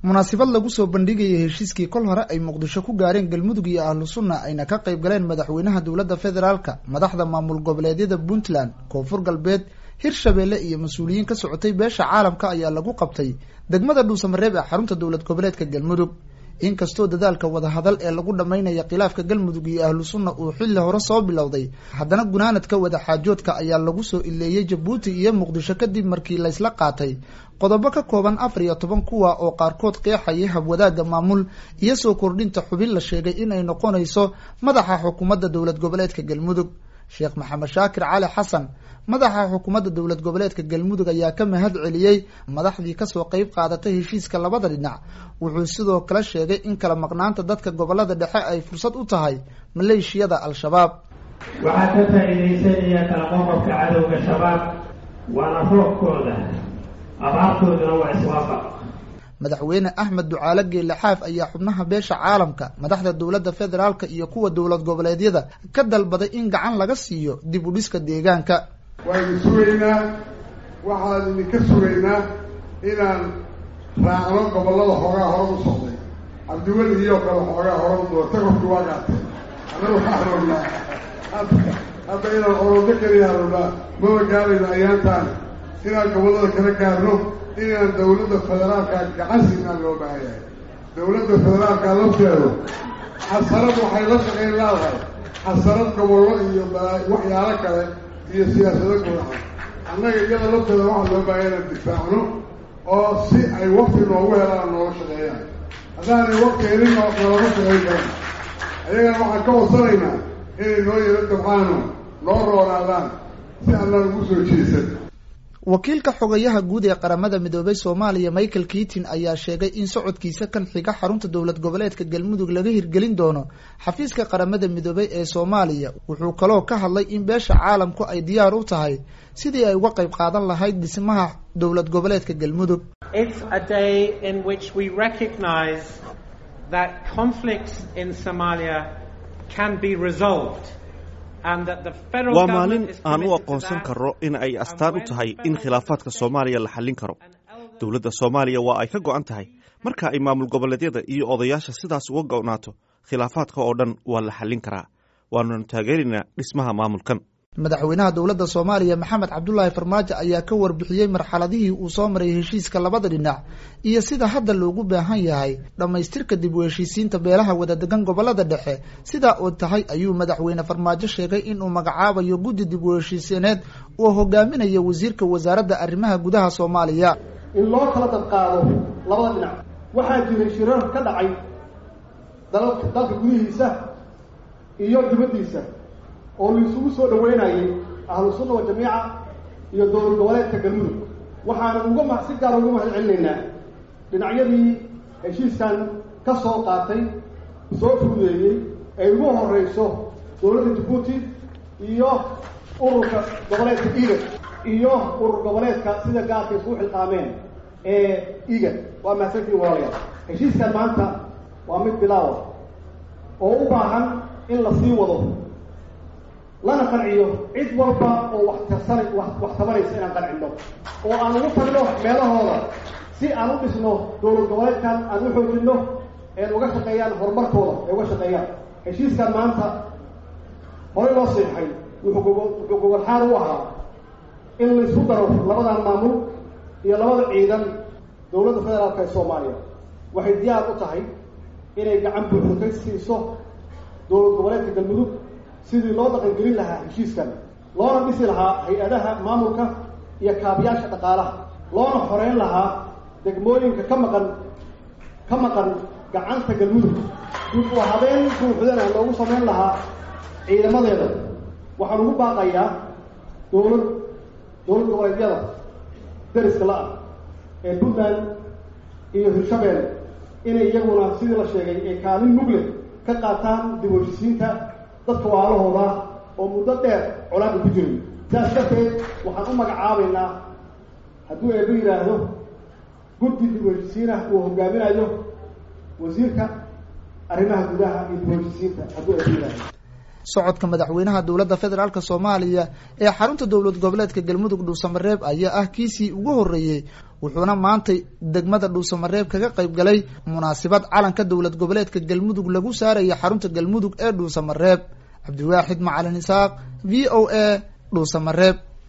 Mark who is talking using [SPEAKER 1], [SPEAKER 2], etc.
[SPEAKER 1] munaasabad lagu soo bandhigayay heshiiskii kol hore ay muqdisho ku gaareen galmudug iyo ahlu sunna ayna ka qayb galeen madaxweynaha dowladda federaalka madaxda maamul goboleedyada puntland koonfur galbeed hirshabeelle iyo mas-uuliyiin ka socotay beesha caalamka ayaa lagu qabtay degmada dhuusamareeb ee xarunta dowlad goboleedka galmudug inkastoo dadaalka wadahadal ee lagu dhammaynaya khilaafka galmudug iyo ahlu sunna uu xilli hore soo bilowday haddana gunaanadka wadaxaajoodka ayaa lagu soo ileeyey jabuuti iyo muqdisho kadib markii laysla qaatay qodobo ka kooban afar iyo toban kuwa oo qaarkood qeexayay habwadaagga maamul iyo soo kordhinta xubin la sheegay inay noqonayso madaxa xukuumadda dowlad goboleedka galmudug sheekh maxamed shaakir cali xasan madaxa xukuumadda dowlad goboleedka galmudug ayaa ka mahad celiyey madaxdii kasoo qeyb qaadatay heshiiska labada dhinac wuxuu sidoo kale sheegay in kala maqnaanta dadka gobolada dhexe ay fursad u tahay maleeshiyada al-shabaab
[SPEAKER 2] waxaa ka faa'iidaysanaya kala qoqobka cadowga shabaab waana roobkooda abaartooduna waa iswaafaq
[SPEAKER 1] madaxweyne axmed ducaale geelle xaaf ayaa xubnaha beesha caalamka madaxda dowladda federaalka iyo kuwa dowlad goboleedyada ka dalbaday in gacan laga siiyo dib u dhiska deegaanka
[SPEAKER 3] waaynu sugaynaa waxaan idinka sugaynaa inaan raacno gobollada xoogaa hore u socday cabdiweli iyo kale xoogaa hore u doorta qofki waa gaatay annaga waxaan rabnaa hadda inaan orodo keliyaa rabnaa maba gaarayno ayaantaan inaan gobollada kala gaarno inaan dawladda federaalka gacan siinaan loo baahan yahay dawladda federaalka lafteedu xasarad waxay la shaqayn leedahay xasarad gobollo iyo waxyaalo kale iyo siyaasado gudaha annaga iyada lafteeda waxaa loo baahan inaan difaacno oo si ay wakti noogu helaan nooga shaqeeyaan haddaanay wakti helin noolama shaqayn karan ayagana waxaan ka wadsanaynaa inay noo yaro dabcaano noo roonaadaan si aanaan ugu soo jeesan
[SPEAKER 1] wakiilka xogayaha guud ee qaramada midoobay soomaaliya michael keatin ayaa sheegay in socodkiisa kan xiga xarunta dowlad goboleedka galmudug laga hirgelin doono xafiiska qaramada midoobay ee soomaaliya wuxuu kaloo ka hadlay in beesha caalamku ay diyaar u tahay sidii ay uga qayb qaadan lahayd dhismaha dowlad goboleedka galmudug
[SPEAKER 4] waa maalin aan u aqoonsan karro in ay astaan u tahay in khilaafaadka soomaaliya la xallin karo dowladda soomaaliya waa ay ka go-an tahay marka ay maamul goboleedyada iyo odayaasha sidaas uga go-naato khilaafaadka oo dhan waa la xallin karaa waanunu taageeraynaa dhismaha maamulkan
[SPEAKER 1] madaxweynaha dowladda soomaaliya maxamed cabdulaahi farmaajo ayaa ka warbixiyey marxaladihii uu soo maray heshiiska labada dhinac iyo sida hadda loogu baahan yahay dhammaystirka dib u heshiisiinta beelaha wadadegan gobolada dhexe sidaa oo tahay ayuu madaxweyne farmaajo sheegay inuu magacaabayo guddi dib u heshiisiineed oo hogaaminayo wasiirka wasaaradda arrimaha gudaha soomaaliya
[SPEAKER 5] in loo kala dadqaado labada dhinac waxaa jiray shirar ka dhacay dalka dalka gudihiisa iyo dibaddiisa oo la isugu soo dhaweynayay ahlu sunna wa jamiica iyo dowlad goboleedka galmudug waxaana uga ma si gaar uga mahad celinaynaa dhinacyadii heshiiskan ka soo qaatay soo fududeeyey ay ugu horeyso dowladda jabuuti iyo ururka goboleedka igad iyo urur goboleedka sida gaarka isugu xilqaameen ee igad waa mahadsantiin walaalayaal heshiiskan maanta waa mid bilaawa oo u baahan in la sii wado lana qanciyo cid walba oo wax tarsana wax tabanaysa inaan qancino oo aan ugu tagno meelahooda si aan u dhisno dowlad goboleedkan aan u xoojino een uga shaqeeyaan horumarkooda ay uga shaqeeyaan heshiiskan maanta horey loo siixay wuxuu gogo wuxuu gogolxaal u ahaa in la isku daro labadan maamul iyo labada ciidan dowladda federaalka ee soomaaliya waxay diyaar u tahay inay gacan buuxda ka siiso dowlad goboleedka galmudug sidii loo dhaqangelin lahaa heshiiskan loona dhisi lahaa hay-adaha maamulka iyo kaabiyaasha dhaqaalaha loona xoreyn lahaa degmooyinka ka maqan ka maqan gacanta galmudug dib u habeen buuxdana loogu samayn lahaa ciidamadeeda waxaan ugu baaqayaa dowlad dowlad goboleedyada deriska la-ah ee puntland iyo hirshabeelle inay iyaguna sidii la sheegay ee kaalin mugle ka qaataan dib u heshisiinta dadka waalahooda oo muddo dheer colaada ku jiray sidaas darteed waxaan u magacaabaynaa hadduu eeba yidhaahdo guddi dib u heshisiinah uu hogaaminayo wasiirka arrimaha gudaha iyo dib u heshisiinta hadduu eeba yidhaahdo
[SPEAKER 1] socodka madaxweynaha dowladda federaalk soomaaliya ee xarunta dowlad goboleedka galmudug dhuusamareeb ayaa ah kiisii ugu horreeyey wuxuuna maantay degmada dhuusamareeb kaga qayb galay munaasabad calanka dowlad goboleedka galmudug lagu saaraya xarunta galmudug ee dhuusamareeb cabdiwaaxid macalin isaaq v o a dhuusamareeb